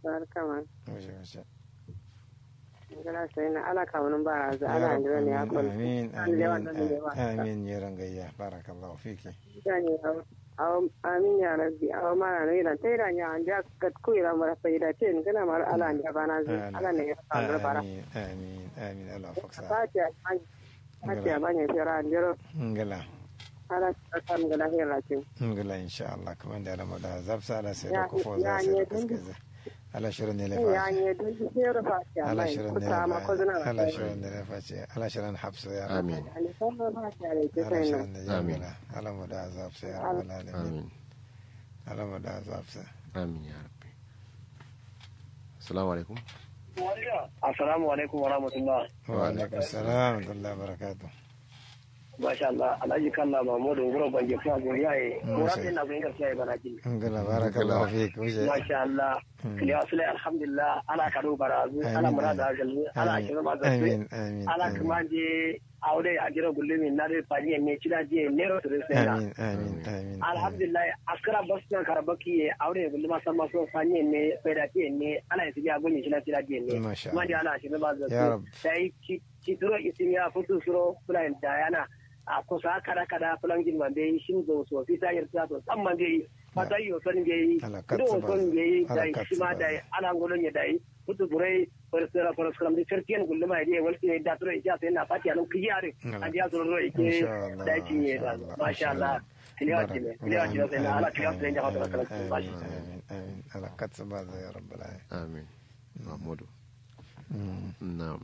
barkama Wace wace. ngala sai na ala ka wani bara za ala ndira ne akon Amin An lewa amin nan lewa. amin ya rangayya barakallahu fiki. yani aw amin ya rabbi aw mana ne ran tai ran ya anja kat ku ira mara faida ce ni kana mar ala ndira bana zai ala ne ya ka bara Amin amin amin Allah faksa. fatiha fatiha banya fira ndiro Ngala. ala ta kan ngala hera ce Ngala insha Allah kuma da rama da zafsa ala sai Ya- da kufo ya za sai da ne dun- kaskaza. Ala shirin ne ya lafa. ne dun hera fatiha Ala mai shirin ne kuta ma ko zuna lafa. Ala shirin ne lafa ce. Ala shirin hafsa ya rabu. amin ali sallallahu fatiha ne ce Ala sai shirin na ne ya Amin. ngala. Ala mu da zafsa ya rabu alamin. amin Ala mu da zafsa. amin ya rabbi assalamu alaikum Assalamu alaikum wa rahmatullah. Wa alaikum salam wa rahmatullahi wa barakatuh. Masha Allah, Alhaji Kalla Mahmudu Nguro Bange Fuwa Goriya ye. Mura Masha sai na bin gaskiya ya bana ji. Ngala barakallahu fiki. Wuce. Masha Allah. Kiliya Sule alhamdulillah ana kado barazu, ana Amin, murada amin. galmi, ana Amin, shirin ma gaske. amin, amin, Ana amin. kuma je aure a jira gulmi na dai fani ne cida je nero su sai na. Amin, amin, amin. Alhamdulillah askara basu kan karabaki ye aure gulmi ma san maso fani ne faida ce ne ana yi tibiya gunyi cida cida je ne. Masha Kuma Allah. je ana shirin ma Ya Rab. gaske. Sai ci turo isimiya futu suro fulan dayana. a kusa kada kada fulan jin man bai shin zo so fi ta yarda to san man bai fata yo son bai Ala do katsu ba. son bai Ala dai katsu shi ma ba. dai ala ngolon ya dai kutu burai farsara farskaram di certian gulluma ya walti ne da turo ya sai na fati anu kiyare Ala. an ya zo ro ike Insha Allah, dai ci ne insha da Allah, masha insha Allah kiliya ci ne kiliya ci ne sai na ala kiliya sai da hada kala Amin, masha amin, amin. Ala katsu ba zai ya rabbal alamin. amin mahmudu Mm. na'am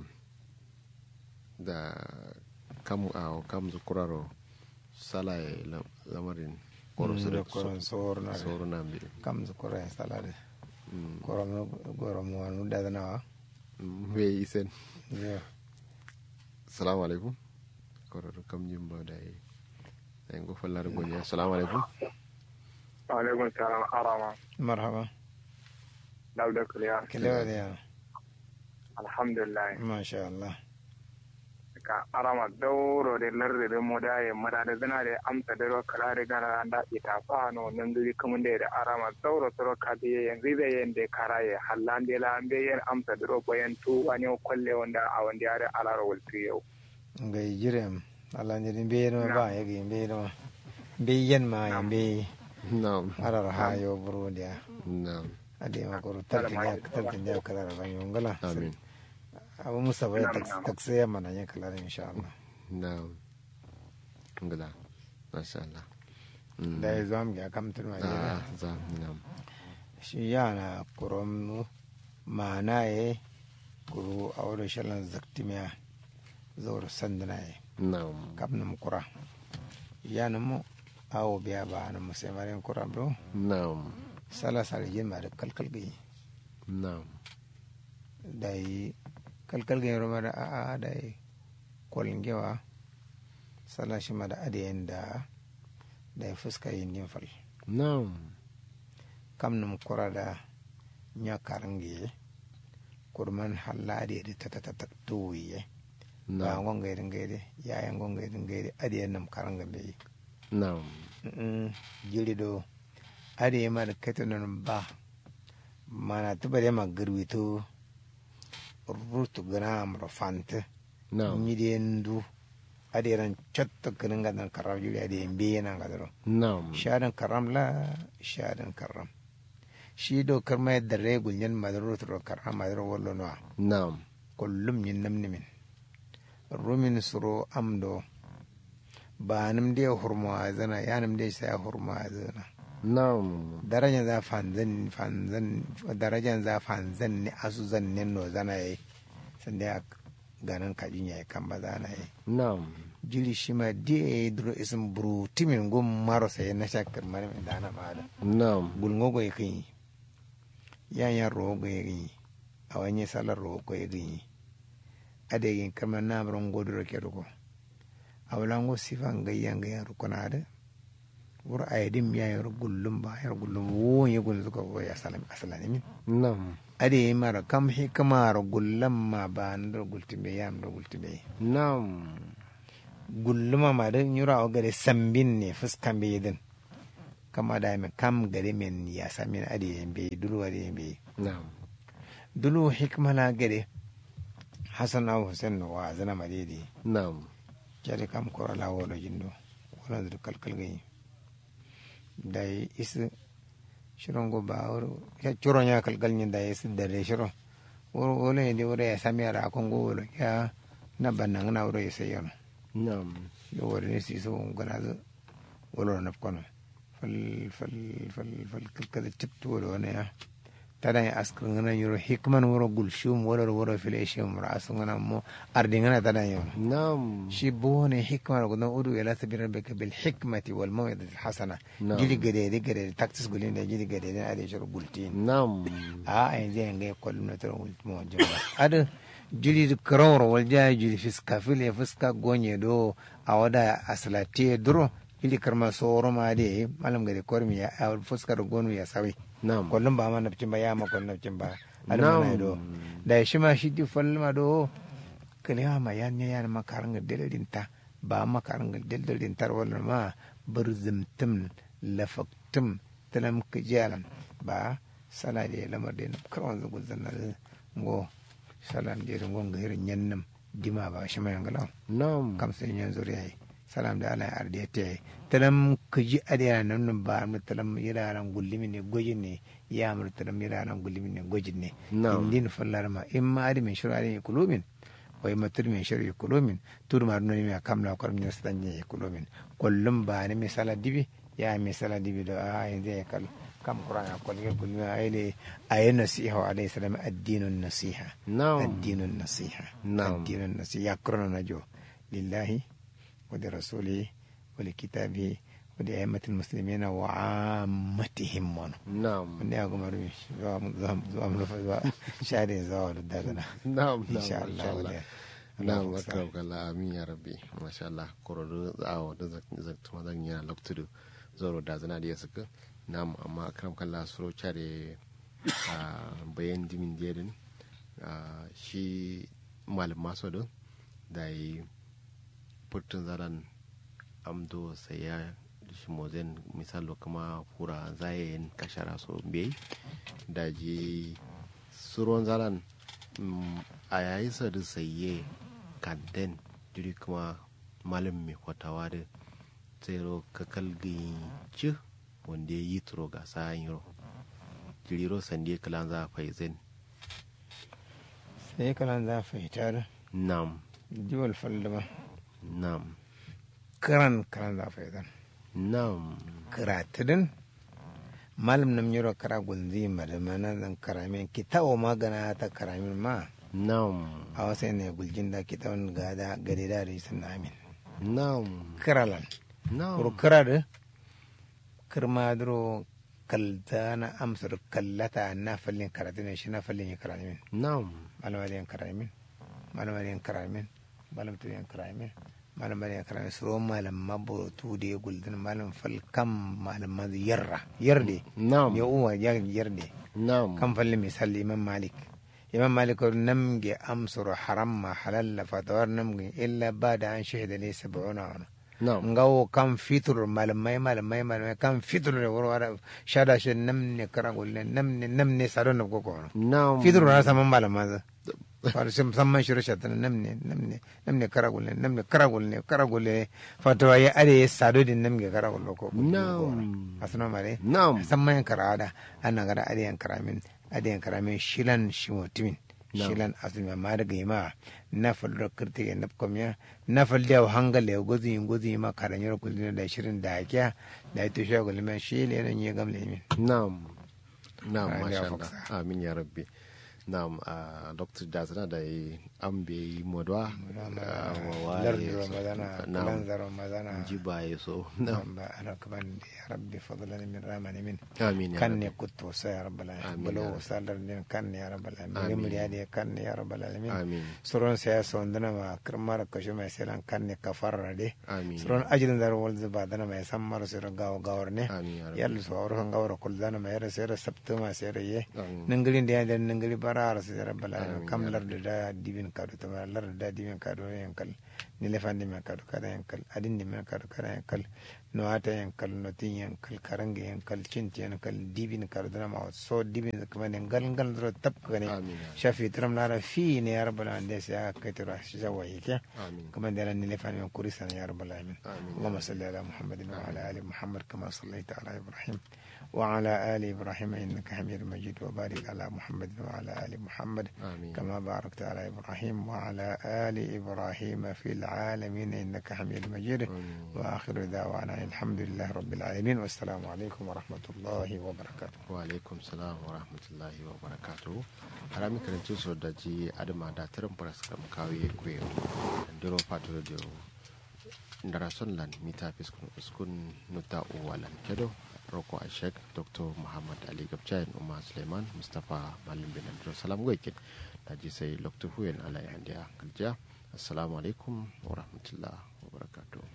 da kam a kam zukuraro salaye lamarin koro su da Mm, koron sor na de. soro na bi kam su koron salade Mm, koron no goron mo anu da na wa mm, be isen yo assalamu alaikum koro to kam jimba dai dai go fallar gonya assalamu alaikum alaikum salam arama marhaba dauda kuliya kilewa da ya alhamdulillah masha Allah ka arama dauro de larde de moda ye mada de zana de amsa de ro kala de gana da ita fa no nan duri kamun de arama dauro toro ka de yen ribe yen de karaye hallande la ambe yen amsa de ro boyen tu wani kolle wanda a wanda yare alaro wulti yau ngai jirem ala ni be no ba ya gi be no be yen ma ya be na'am arar ha yo buru dia na'am ade ma ko tartin ya tartin ya kala ra ban yongala amin abu musa bai taksi ya mana yin kala insha Allah na'am ngala masha Allah Mm. da ya zo am ga kam tun ma ah za na'am shi yana kurom mana ye kuru a wadda shalan zaktimiya zaur sandana ye na'am kap nam kura yana mu awo biya ba na musaimarin kura bro na'am sala sala yin ma da kalkal gai na'am da yi kalkal gai roma da a'a da yi kwalin gewa sala shi ma da adiyan da da ya fuska yin yin fal na'am kam nam kura da nya karangi kurman halla da ta ta ta ta tuwiye ba na'am ngon gaidin gaide yayan ngon gaidin gaide adiyan nam karanga be na'am mm jiri do adiye ma da kato nan ba mana tuba da ma garwito rutu gana amro fante na'am nyidi ndu adiye ran chatta ganin gadan karam jiri adiye be nan gadaro na'am shadan karam la shadan karam shi do karma da regul nyen madaro to karam madaro wallo no na'am kullum yin namni min rumin suro amdo ba nim de hurma zana ya nim de sai hurma zana na'am darajan za fanzan fanzan darajan za fanzan ne asu zan ne no zana yi sanda ya ganin kajin ya kan ba zana yi na'am jiri shi ma de duro isin buru timin gum maro sai na shakar mara mai dana ma da na'am gulngo go yakin yan yan ro go yakin a wani salar ro go yakin adegin kama namron godoro kedugo awlango sifan gayyan gayyan rukuna da wur ayadim ya yar gullum ba yar gullum wo ye gun zuka go ya salam asalani min na'am ade mara kam hikmar gullam ma ba ndar gultibe yam do gultibe na'am gulluma ma da nyura o gare sambin ne fuskan be yedin kama da me kam gare men ya samin ade be duru ade be na'am dulu hikmala gede hasan aw hussein no wa zana madidi na'am jari kam kora la wodo jindo wala dur kalkal gayi dai is shirongo ba woro ya churo nya kalkal nyi dai is dare shiro woro wolo ndi woro ya samira kongo wolo ya na banang na woro ya sayono na'am yo woro ne si so ngana zo wolo na kono fal fal fal fal kalkal tipto wolo ne ya tada ya askar ngana yoro hikman woro gulshum woro woro fil ishim rasu ngana mo ardi ngana tada yo na'am shi bone hikma ko no udu ila sabira bika bil hikmati wal mawidati al hasana Na'am. jili gade de gade taktis gulin da jili gade de ade shuru bultin na'am a ay je nge kolum na tro wult mo jamba ada jili de kroro wal ja jili fiska fil ya fiska gonye do awada aslati duro jili karma soro ma de malam gade kormi ya a fiska do gonu ya sawi na'am kullum ba ma nafcin ba ya ma kullum nafcin ba Na'am. almana do da shi ma shi di falma do kaliya ma yan ne yan makaranga deldin ta ba makaranga deldin tar wala ma burzumtum lafaktum talam kijalan ba sala de lamar de karwan zugu zanna ngo salam de ngo ngir nyannam dima ba shi ma yangala na'am kam sai yan zuriya salam da ala arde te talam kuji adiya nan nan ba mu talam yiraran gullimi ne gojin ne ya mu talam yiraran gullimi ne gojin ne Na'am. indin fallar ma in ma adi min shurari kulumin wai matur min shari kulumin tur ma nuni mi kamla kor min stanye kulumin kullum ba ne misala dibi ya misala dibi da a yanzu ya kal kam qur'an kol yel gulmi ayne ayi nasiha wa alayhi salam ad-dinun nasiha na'am الدين النصيحة نعم. الدين النصيحة يقرن نجو لله ولرسوله ولكتابه ولأئمة المسلمين وعامتهم ون na'am من يا قمر زوام زوام زوام زوام شهر زوال الدغنا na'am إن شاء الله inshallah ولا- na'am اللهم akram صل. kala amin ya rabbi masha Allah kororo awo da zaktuma zan yana loktudu zoro da zana da suka na'am amma akram kala suro chare a bayan dimin dedin shi malam maso do da yi putun zaran amdo sai ya shi mozen misalo kama fura zayen kashara so bai da ji suron zaran mm, a yayi sa da saye kanten jiri kuma malam mai kwatawa da tsero kakal ci wanda ya yi turo ga sayan yaro jiriro sande kalan za a faizin sai kalan za fahimtar nam jiwal fallama nam karan kalan za fahimtar nam karatidin malam nam yoro kara gunzi madamana zan karamin kitawo magana ta karamin ma nam a wasu ne guljin da kitawan gada gade da risin na amin nam kiralan nam kurkura da kirma duro kalta na amsar kallata na fallin karatu ne shi na fallin ya karamin nam malamariyan karamin malamariyan karamin malamariyan karamin malamariyan karamin suro malam mabotu da ya guldin malam fal kam malam mazu yarra yarde nam ya uwa yarde nam kan falli misali imam malik imam malik ko namge amsuru haram ma halalla fatawar namge illa bada an shahida ne sab'una wana nam ngawo kan fitur malamai malamai malamai kan fitur ne wuro wara shada shi namne kara gulle namne namne saro na koko wana nam fitur na saman malama za far sim samman shiru shatan namne namne namne kara gulle namne kara gulle kara gulle fatawa ya are sado din namge kara gulle ko Nam. asno mare nam samman karada ana gara adiyan karamin adiyan karamin shilan shimotimin Na'am. shilan asumi ma daga yima na fallo kirti ya nafkom ya na fallo hangal ya gozi yin gozi ma karan yaro kulina da shirin da hakiya da ito shi gulma shi le nan ya gamle min Naam. Naam, Ah, masha ya Allah. faksa. Amin ya rabbi. Naam, a Dr. Dazana da yi an bai modwa. ah, wa waye lardu so- ramadana Naam. kalanza ramadana Ji ba ya so. Naam. ba ana kaman ya rabbi fadlan min ramani min Amin ya kan rabbi. ne kutto sa ya rabbal alamin Amin, ya balo rabbi. salar din kan ne ya rabbal alamin Amin. rimri ya de kan ne ya rabbal alamin Amin. suron saya sondana ma kirmar kashu mai selan kan ne kafarra de Amin. suron ajilin dar wal zuba dana mai san mara sura gawa gawar ne Amin ya rabbi. yalla su awar kan gawar kul dana mai yara sayar sabta ma sayar ye Amin. ningilin da ya ningili bara ara sayar rabbal alamin Amin, kam ya lar da dibin kadu ta lar da dibin kadu yankal ni lefan di men kadu kada yankal adin di men kadu kada yankal no ata yankal no tin yankal karanga yankal cinti yankal dibin kardana ma so dibin kuma ne gal gal dro tap kane amin shafi tram lara fi ne ya rabbal alamin sai aka kai tura shi zawa yake amin كما دار أن لفان من كوريسا يا رب العالمين آمين. اللهم صل على محمد وعلى آل محمد كما صليت على إبراهيم وعلى آل إبراهيم إنك حميد مجيد وبارك على محمد وعلى آل محمد amin كما باركت على إبراهيم وعلى آل إبراهيم في العالمين إنك حميد مجيد amin وآخر دعوانا الحمد لله رب العالمين والسلام عليكم ورحمة الله وبركاته wa alaikum salam wa rahmatullahi wa barakatuhu harami karanci so da ji adama da tarin faras kam kawi kwe ndiro pato de ndara son lan mita fiskun uskun nuta uwalan kedo roko a sheik dr muhammad ali gabjain umar suleiman mustapha malim bin andro salam goikin da ji sai lokta huyen ala yandiya kalja assalamu alaikum wa rahmatullahi wa barakatuhu